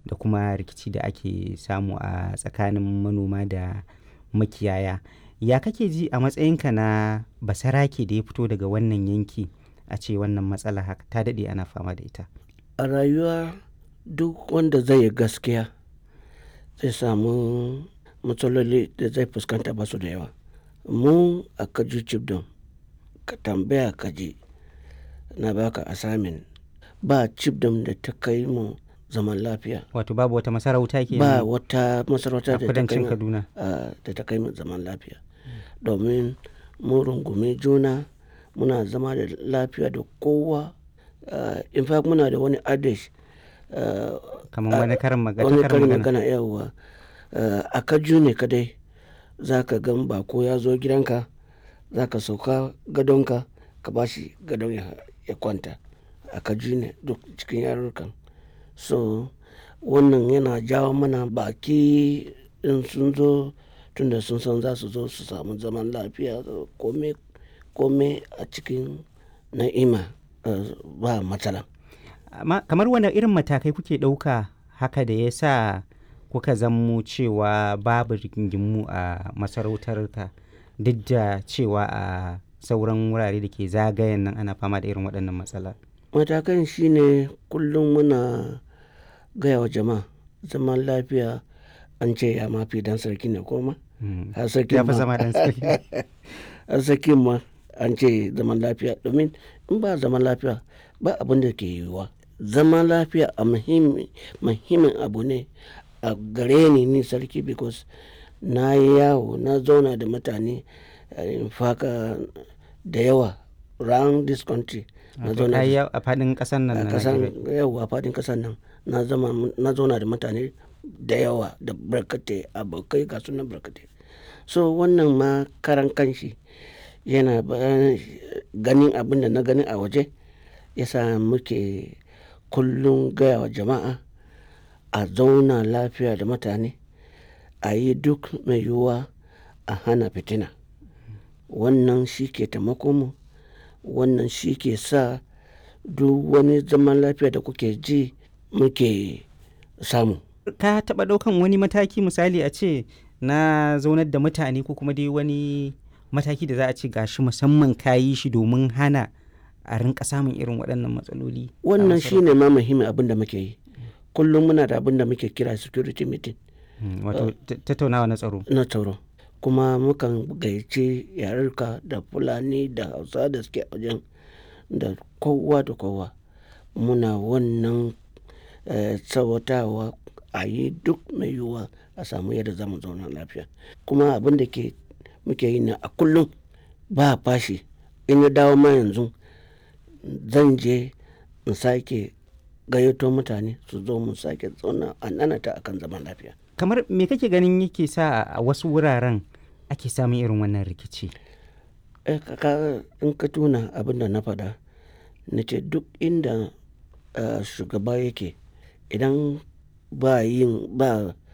da kuma rikici da ake samu a tsakanin manoma da makiyaya ya kake ji a matsayinka na basarake da ya fito daga wannan yanki a ce wannan matsala haka ta daɗe ana fama da ita a rayuwa duk wanda zai yi gaskiya zai samu matsaloli da zai fuskanta ba su da yawa mu a kaju cibdon ka tambaya kaji na baka asamin ba cibdon da ta kai mu zaman lafiya wato babu wata masarauta ke ba wata masarauta a da ta kai kudancin mu kaduna a- da ta kai mu zaman lafiya domin mu rungume juna muna zama da lafiya da kowa Ah, in fact muna da wani adish kamar wani karin magana wani karin karin magana magana yawwa a kaju ne kadai za ka gan bako ya zo gidanka za ka sauka gadonka ka ba shi gadon ya, ya kwanta a kaju ne duk cikin yarurrukan so wannan yana jawo mana baki in sun zo tunda sun san za su zo su samu zaman lafiya kome kome a cikin na'ima eh, ba matsala amma kamar wani irin matakai kuke ɗauka haka da ya sa kuka zammo cewa babu rigingimu a masarautar ka duk da cewa a sauran wurare da ke zagayen nan ana fama da irin waɗannan matsala matakan shine kullum muna gaya wa jama'a zaman lafiya an ce ya mafi dan sarki ne koma Mm. har sarki ya fi ma zama dan sarki har sarki ma an ce zaman lafiya domin in ba zaman lafiya ba abin da ke yiwuwa zaman lafiya a muhimmi- muhimmin abu ne a gare ni ni sarki because na yi yawo na zauna da mutane eh, in faka da yawa round this country na Wato zauna ka da yi yawo a faɗin ƙasar nan a na kasan Najeriya. yawa fadin kasan nan na zama na zauna da mutane da yawa da barkate abokai ga sunan barkate so wannan ma karan kanshi yana ba- ganin abin da na gani a waje yasa muke kullum gaya wa jama'a a zauna lafiya da mutane a yi duk mai yiwuwa a hana fitina wannan shi ke taimako mu wannan shi ke sa duk wani zaman lafiya da kuke ji muke samu ka taɓa ɗaukan wani mataki misali a ce na zaunar da mutane ko kuma dai wani mataki da za a ce gashi musamman ka yi shi domin hana a rinka samun irin waɗannan matsaloli a wannan masarautar? shine ma muhimmin abin da muke yi kullum muna da abin da muke kira security meeting Mm, wato ta- tattaunawa na tsaro na tsaro kuma mukan gayyaci yarurka da fulani da hausa da suke a wajen da kowa da kowa muna wannan eh, tsawatawa a yi duk mai yiwuwa a samu yadda za mu zauna lafiya kuma abin da ke muke yi na a kullum ba fashi in ya dawo ma yanzu zan je in sake gayyato mutane su zo mu sake zauna a nanata akan zaman lafiya kamar me kake ganin yake sa a wasu wuraren ake samun irin wannan rikici Eh, ka- ka- in ka tuna abin da na faɗa na ce duk inda eh, shugaba yake idan ba yin ba